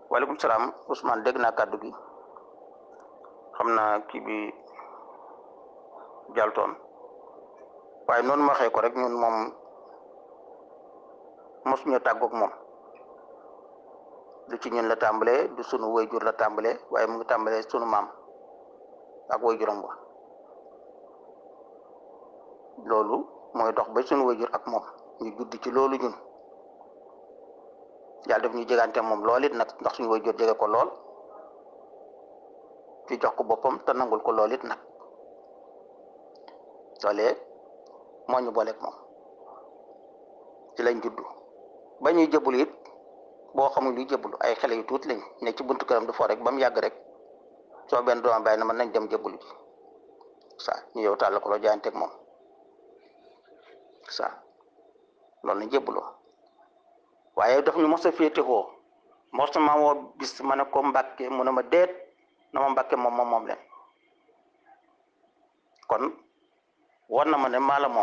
waaleykum salaam Ousmane dégg naa kàddu gi xam naa kii bi jaltoon waaye noonu ma waxee ko rek ñun moom mosuñu tàggoog moom du ci ñun la tàmbalee du sunu wayjur la tàmbalee waaye mu ngi tàmbalee sunu maam ak wayjuram ba loolu mooy dox ba sunu wayjur ak moom ñu judd ci loolu ñun yàlla def ñu jegante moom lool it nag ndax suñu wayjur jege ko lool ci jox ko boppam te nangul ko lool it nag loolee moo ñu booleeg moom ci lañ juddu ba ñuy jëbul it boo xamul luy jëbul ay xale yu tuuti lañ ne ci buntu këram du fo rek ba mu yàgg rek soo benn doom bàyyi na mën nañ dem jëbul ji sa ñu yow tàll ko loo jaayanteeg moom sa loolu lañ jëbuloo waaye daf ñu mos a féetewoo mos ma woo bis ma ne ko mbàkke mu ne ma déet na ma mbàkke moom moom moom leen kon war na ma ne maa la moom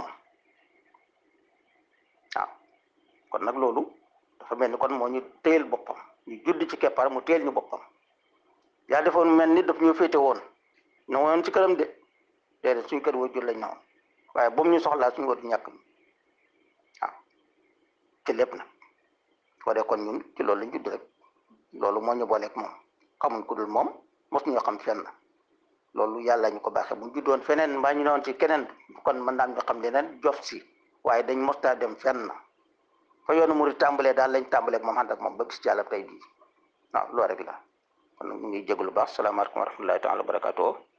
waaw kon nag loolu dafa mel ni kon moo ñu téyel boppam ñu judd ci keppaar mu téyel ñu boppam yaa defoon mel ni daf ñu féete woon ñu woon ci këram de déedéet suñu kër waajur lañ na woon waaye boobu ñu soxlaa suñu war ñàkk waaw ci lépp nag soo dee kon ñun ci loolu lañ judd rek loolu moo ñu booleeg moom xamuñ ku dul moom mos ñoo xam fenn loolu yàlla ñu ko baaxee bu ñu juddoon feneen mbaa ñu newoon ci keneen kon mën naam ñu xam leneen jof si waaye dañ mostaa dem fenn fa yoonu murid tàmbalee daal lañ tàmbalee ak moom ànd ak moom ba gis ci yàlla tey bii waaw loolu rek la kon nag ñu ngi jégalu baax salaamaaleykum wa rahmatullahi taala wa barakaatu